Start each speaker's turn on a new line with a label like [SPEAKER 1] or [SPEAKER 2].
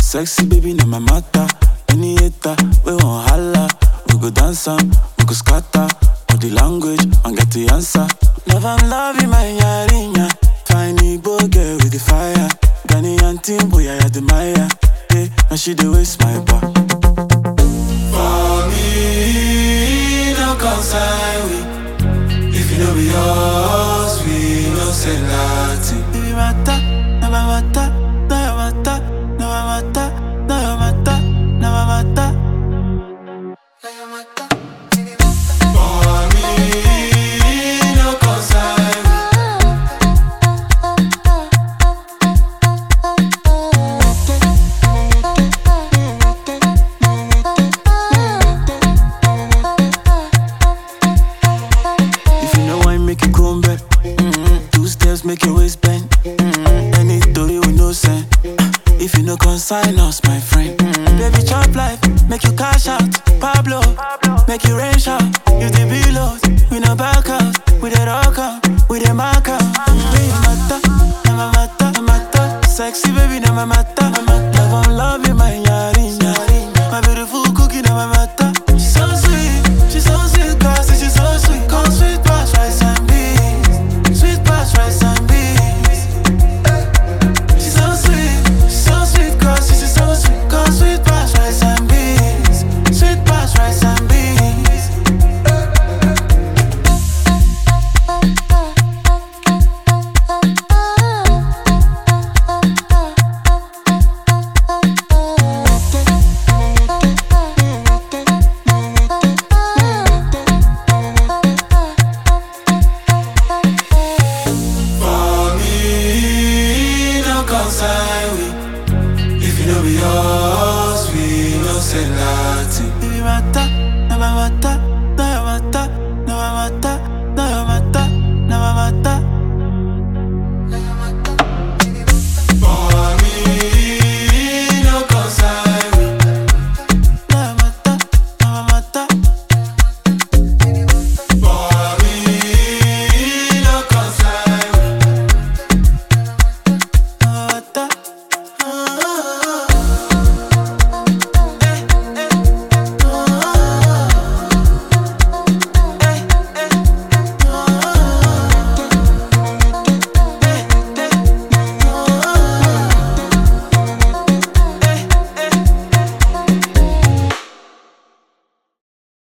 [SPEAKER 1] Sexy baby, na my matter. Any hater, we won't holla. We go dance am, we go scatter. All the language, and get the answer. Love and love in my yarinya. Fine Igbo girl with the fire. Ghanaian team, boy, I admire. Hey, and she the waste my bar. For me, no concern we. If you know be yours, we no say nothing. Baby, mata, na my mata, na your mata, na my mata, na your mata, na my mata. Na your mata. For me, no concern we. If you know I make you come back, mm-hmm. two steps make your waist bend. Mm-hmm. Any story with no sense. If you no consign us, my friend, mm-hmm. baby chop life, make you cash out. Pablo, make you rain shout. You the belows, we no back out. We the rock out, we the mark out. Baby mata, na my mata, na mata. Sexy baby, na my mata, na mata. Love and love you, my yarinya. My beautiful cookie, na my mata. She's so sweet, she's so sweet, cause she's so sweet. Come sweet past rice and beans, sweet past rice and beans. She's so sweet, she's so sweet, cause she's so sweet. Come sweet past rice and beans, sweet past rice and beans. For me, no concern we. If you know be yours, we no say nothing. Baby, mata,